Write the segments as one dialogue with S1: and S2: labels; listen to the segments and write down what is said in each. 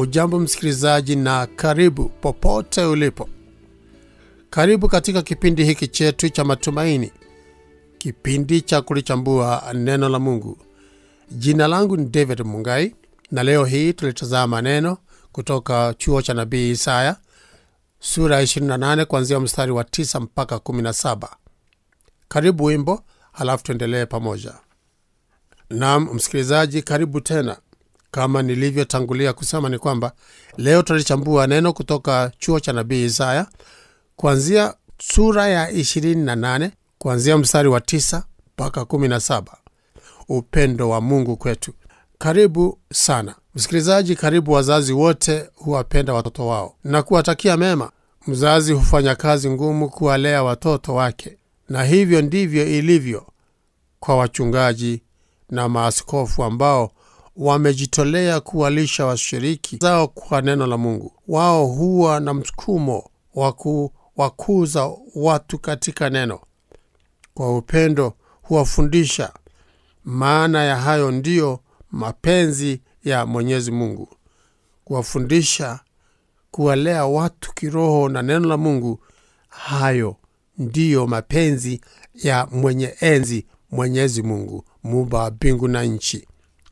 S1: Hujambo msikilizaji, na karibu popote ulipo. Karibu katika kipindi hiki chetu cha matumaini, kipindi cha kulichambua neno la Mungu. Jina langu ni David Mungai, na leo hii tulitazama neno kutoka chuo cha nabii Isaya sura ya 28 kuanzia mstari wa 9 mpaka 17. Karibu wimbo, halafu tuendelee pamoja. Naam msikilizaji, karibu tena. Kama nilivyotangulia kusema ni kwamba leo tutalichambua neno kutoka chuo cha nabii Isaya kuanzia sura ya 28 kuanzia mstari wa 9 mpaka 17, upendo wa Mungu kwetu. Karibu sana msikilizaji. Karibu wazazi wote huwapenda watoto wao na kuwatakia mema. Mzazi hufanya kazi ngumu kuwalea watoto wake, na hivyo ndivyo ilivyo kwa wachungaji na maaskofu ambao wamejitolea kuwalisha washiriki zao kwa neno la Mungu. Wao huwa na msukumo wa kuwakuza watu katika neno. Kwa upendo huwafundisha. Maana ya hayo ndiyo mapenzi ya Mwenyezi Mungu, kuwafundisha, kuwalea watu kiroho na neno la Mungu. Hayo ndiyo mapenzi ya mwenye enzi, Mwenyezi Mungu, muumba wa mbingu na nchi.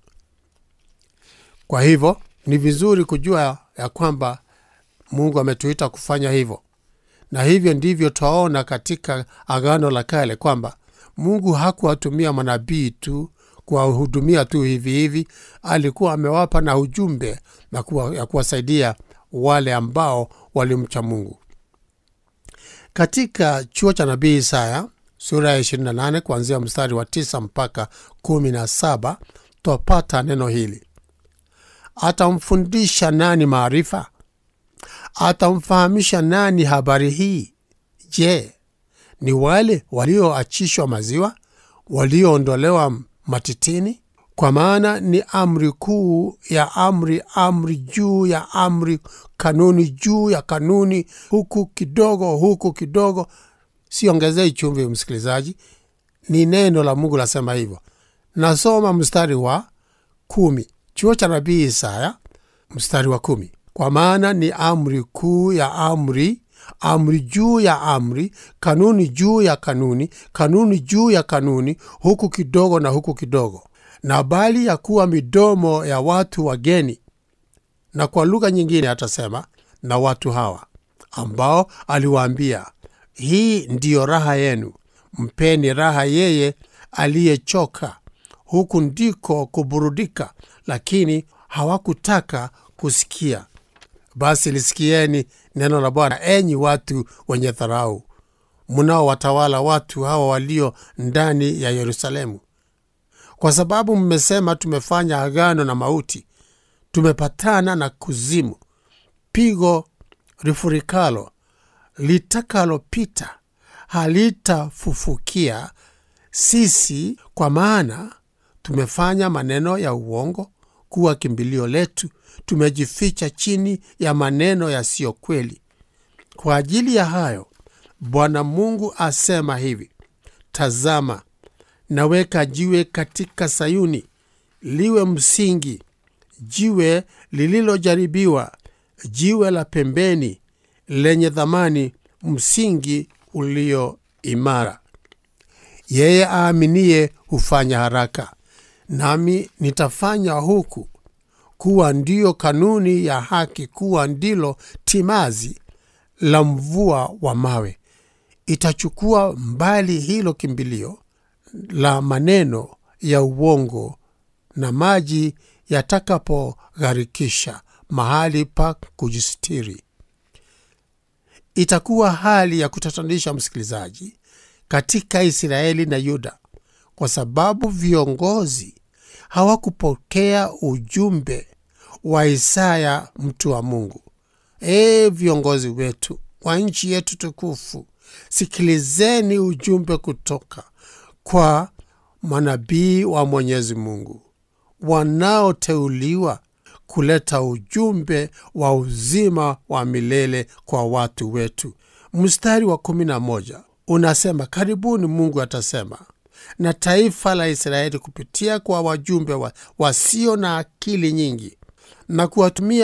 S1: Kwa hivyo ni vizuri kujua ya kwamba Mungu ametuita kufanya hivyo, na hivyo ndivyo twaona katika Agano la Kale kwamba Mungu hakuwatumia manabii tu kuwahudumia tu hivi hivi, alikuwa amewapa na ujumbe na kuwa, ya kuwasaidia wale ambao walimcha Mungu. Katika chuo cha nabii Isaya sura ya 28 kuanzia mstari wa 9 mpaka 17 twapata neno hili: Atamfundisha nani maarifa? Atamfahamisha nani habari hii? Je, ni wale walioachishwa maziwa, walioondolewa matitini? Kwa maana ni amri kuu ya amri, amri juu ya amri, kanuni juu ya kanuni, huku kidogo, huku kidogo. Siongezei chumvi, msikilizaji, ni neno la Mungu lasema hivyo. Nasoma mstari wa kumi chuo cha nabii Isaya mstari wa kumi. Kwa maana ni amri kuu ya amri, amri juu ya amri, kanuni juu ya kanuni, kanuni juu ya kanuni, huku kidogo na huku kidogo, na bali ya kuwa midomo ya watu wageni. Na kwa lugha nyingine atasema na watu hawa ambao aliwaambia, hii ndiyo raha yenu, mpeni raha yeye aliyechoka huku ndiko kuburudika, lakini hawakutaka kusikia. Basi lisikieni neno la Bwana, enyi watu wenye dharau, mnaowatawala watu hawa walio ndani ya Yerusalemu. Kwa sababu mmesema, tumefanya agano na mauti, tumepatana na kuzimu, pigo rifurikalo litakalopita halitafufukia sisi, kwa maana tumefanya maneno ya uongo kuwa kimbilio letu, tumejificha chini ya maneno yasiyo kweli. Kwa ajili ya hayo Bwana Mungu asema hivi: Tazama, naweka jiwe katika Sayuni, liwe msingi, jiwe lililojaribiwa, jiwe la pembeni, lenye thamani, msingi ulio imara. Yeye aaminiye hufanya haraka, nami nitafanya huku kuwa ndiyo kanuni ya haki, kuwa ndilo timazi la mvua wa mawe. Itachukua mbali hilo kimbilio la maneno ya uongo, na maji yatakapogharikisha mahali pa kujistiri. Itakuwa hali ya kutatanisha, msikilizaji, katika Israeli na Yuda, kwa sababu viongozi hawakupokea ujumbe wa Isaya mtu wa Mungu. Ee viongozi wetu wa nchi yetu tukufu, sikilizeni ujumbe kutoka kwa manabii wa Mwenyezi Mungu wanaoteuliwa kuleta ujumbe wa uzima wa milele kwa watu wetu. Mstari wa kumi na moja unasema, karibuni Mungu atasema na taifa la Israeli kupitia kwa wajumbe wa, wasio na akili nyingi na kuwatumia wa,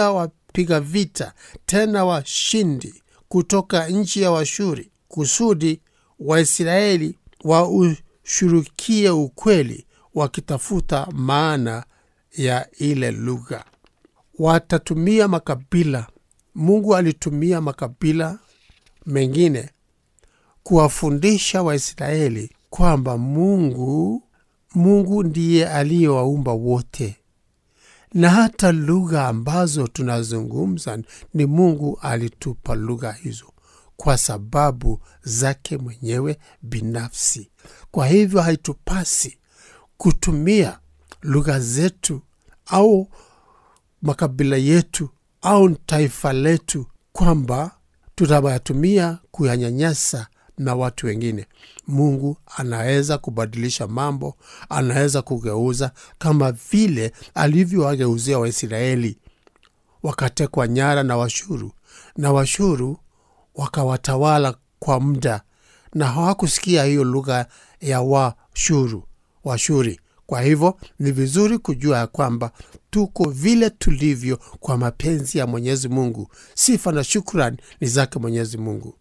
S1: piga vita tena washindi kutoka nchi ya Washuri, kusudi Waisraeli waushurukie ukweli, wakitafuta maana ya ile lugha. Watatumia makabila. Mungu alitumia makabila mengine kuwafundisha Waisraeli kwamba Mungu Mungu ndiye aliyewaumba wote, na hata lugha ambazo tunazungumza ni Mungu alitupa lugha hizo kwa sababu zake mwenyewe binafsi. Kwa hivyo haitupasi kutumia lugha zetu au makabila yetu au taifa letu kwamba tutawatumia kuyanyanyasa na watu wengine. Mungu anaweza kubadilisha mambo, anaweza kugeuza, kama vile alivyowageuzia Waisraeli wakatekwa nyara na Washuru, na Washuru wakawatawala kwa muda, na hawakusikia hiyo lugha ya Washuru, Washuri. Kwa hivyo ni vizuri kujua ya kwamba tuko vile tulivyo kwa mapenzi ya Mwenyezi Mungu. Sifa na shukrani ni zake Mwenyezi Mungu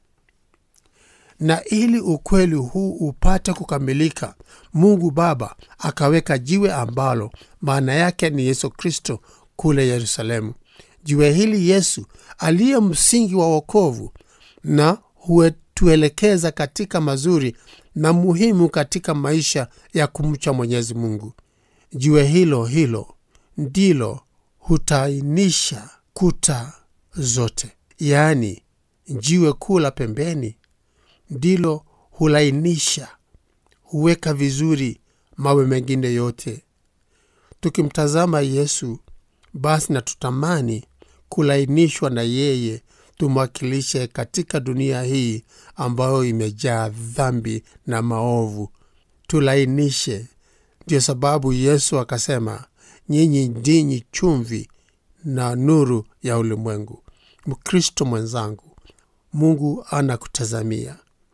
S1: na ili ukweli huu upate kukamilika, Mungu Baba akaweka jiwe ambalo maana yake ni Yesu Kristo kule Yerusalemu. Jiwe hili Yesu aliye msingi wa wokovu na hutuelekeza katika mazuri na muhimu katika maisha ya kumcha Mwenyezi Mungu. Jiwe hilo hilo ndilo hutainisha kuta zote, yaani jiwe kuu la pembeni ndilo hulainisha, huweka vizuri mawe mengine yote. Tukimtazama Yesu, basi na tutamani kulainishwa na yeye, tumwakilishe katika dunia hii ambayo imejaa dhambi na maovu. Tulainishe. Ndiyo sababu Yesu akasema, nyinyi ndinyi chumvi na nuru ya ulimwengu. Mkristo mwenzangu, Mungu anakutazamia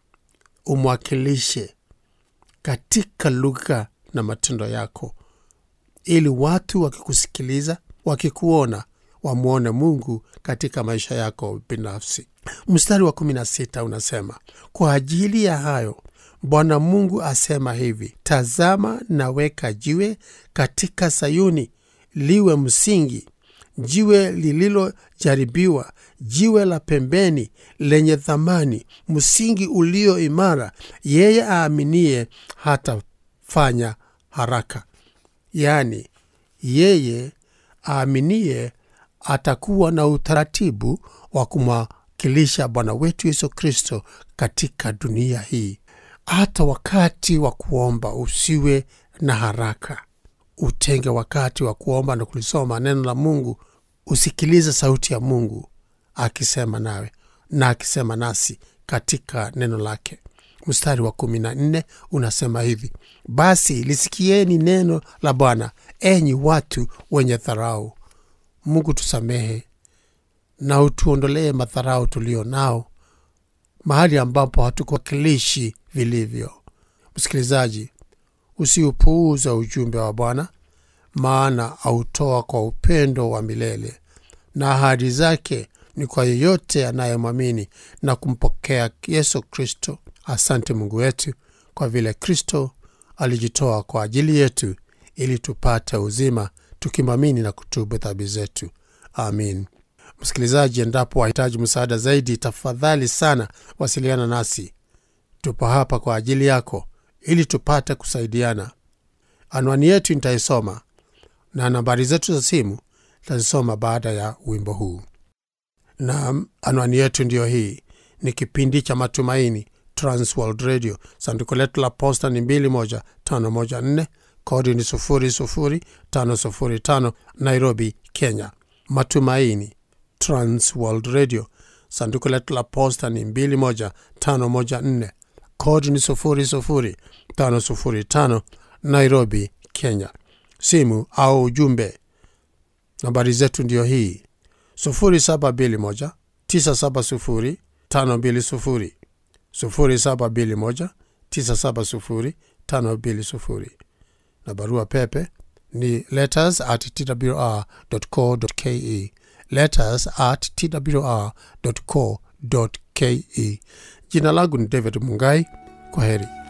S1: umwakilishe katika lugha na matendo yako, ili watu wakikusikiliza, wakikuona, wamwone Mungu katika maisha yako binafsi. Mstari wa 16 unasema, kwa ajili ya hayo Bwana Mungu asema hivi, tazama, naweka jiwe katika Sayuni, liwe msingi, jiwe lililojaribiwa, jiwe la pembeni lenye thamani, msingi ulio imara. Yeye aaminie hatafanya haraka. Yaani, yeye aaminie atakuwa na utaratibu wa kumwakilisha Bwana wetu Yesu Kristo katika dunia hii. Hata wakati wa kuomba usiwe na haraka, utenge wakati wa kuomba na kulisoma neno la Mungu. Usikilize sauti ya Mungu akisema nawe na akisema nasi katika neno lake. Mstari wa kumi na nne unasema hivi: basi lisikieni neno la Bwana, enyi watu wenye dharau. Mungu tusamehe na utuondolee madharau tulio nao mahali ambapo hatukuwakilishi vilivyo. Msikilizaji, usiupuuza ujumbe wa Bwana, maana autoa kwa upendo wa milele, na ahadi zake ni kwa yeyote anayemwamini na kumpokea Yesu Kristo. Asante Mungu wetu kwa vile Kristo alijitoa kwa ajili yetu ili tupate uzima, tukimwamini na kutubu dhambi zetu. Amin. Msikilizaji, endapo wahitaji msaada zaidi, tafadhali sana wasiliana nasi. Tupo hapa kwa ajili yako ili tupate kusaidiana. Anwani yetu nitaisoma na nambari zetu za simu tazisoma baada ya wimbo huu. Na anwani yetu ndiyo hii, ni kipindi cha Matumaini, Transworld Radio. Sanduku letu la posta ni 21514 kodi ni 00505 Nairobi, Kenya. Matumaini, Transworld Radio. Sanduku letu la posta ni 21514 kodi ni 00505 Nairobi, Kenya. Simu au ujumbe, nambari zetu ndiyo hii 0721 970 520 0721 970 520 na barua pepe ni letters at twr.co.ke letters at twr.co.ke. Jina langu ni David Mungai. Kwa heri.